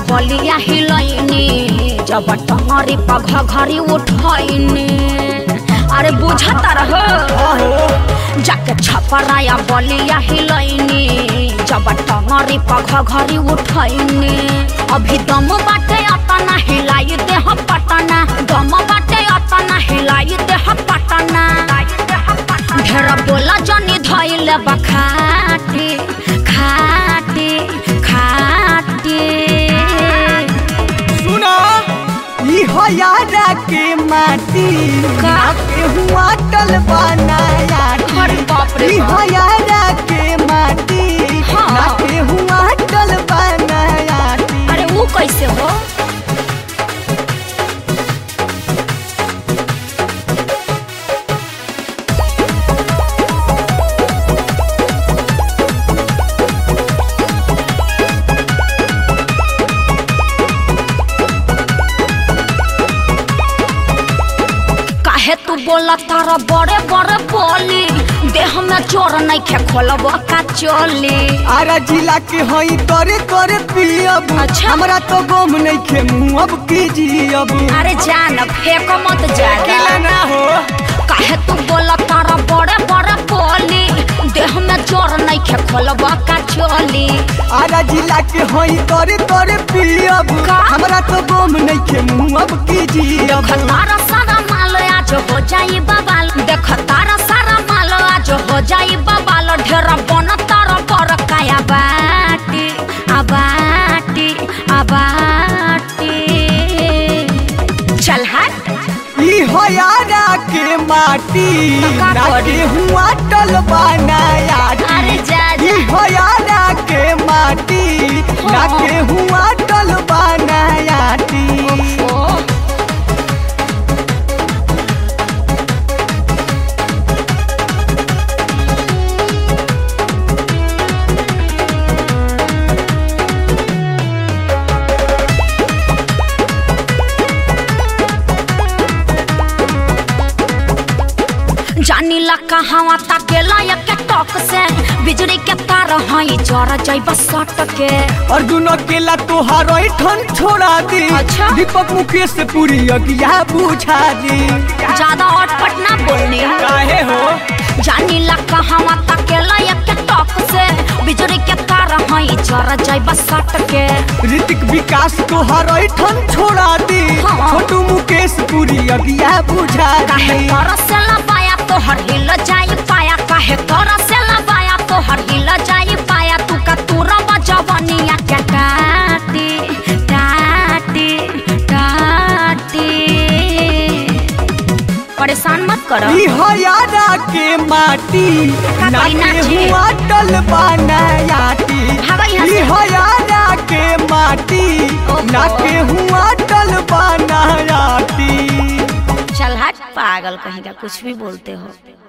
बलिया हिलैनी जब टंगरी पघ घरी उठैनी अरे बुझता रह जाके छपराया बलिया हिलैनी जब टंगरी पघ घरी उठैनी अभी दम बाटे अतना हिलाई देह पटना दम बाटे अतना हिलाई देह पटना ढेर बोला जनी धैले बखाटी खाटी खाटी सुना ई हो यारा के माटी का? के हुआ टल बनाया अरे बाप रे ई बाप। हो यारा के माटी हाँ। के हुआ टल बनाया अरे वो कैसे हो काहे तू बोला तारा बड़े बड़े बोली देह में चोर नहीं खे खोलब का चोली आरा जिला के हई करे करे पियब अच्छा। हमरा तो गम नहीं खे मुँह अब कीजियब अरे जान फेंको मत ज्यादा अकेला ना हो काहे तू बोला तारा बड़े बड़े बोली देह में चोर नहीं खे खोलब का चोली आरा जिला के हई करे करे पियब का? हमरा तो गम नहीं खे मुँह अब कीजियब देख तारा सारा माल आज हो जाई बबाल देख तारा सारा माल आज हो जाई बबाल ढेर बन तारा पर काया बाटी आबाटी आबाटी चल हट ई हो यारा के माटी का करी? नाके हुआ टल बनाया अरे जा जा ई हो यारा के माटी हाँ। नाके हुआ टल बनाया ओ जानी ला कहावा ताकेला या के टॉक से बिजली के तार हई जर जइब सट के अर्जुन अकेला तोहार ठन छोड़ा दी अच्छा। दीपक मुकेश से पूरी अगिया बुझा दी ज्यादा अटपट ना बोलनी काहे हो जानी ला कहावा ताकेला या के टॉक से बिजली के तार हई जर जइब सट के ऋतिक विकास तोहार ठन छोड़ा दी हाँ। छोटू मुकेश पूरी अगिया बुझा काहे दी तोरा से लबाया तोहर हिल जाई पाया काहे तोरा से लबाया तोहर हिल जाई पाया तू का तूरा बजवनिया के टाटी टाटी टाटी परेशान मत करो ई हो यारा के माटी का कोई नाके नाची? हुआ टल बनायाटी भागो यहाँ ई से। हो यारा के माटी ओहो। नाके हुआ टल बनायाटी चल हट पागल कहीं का कुछ भी बोलते हो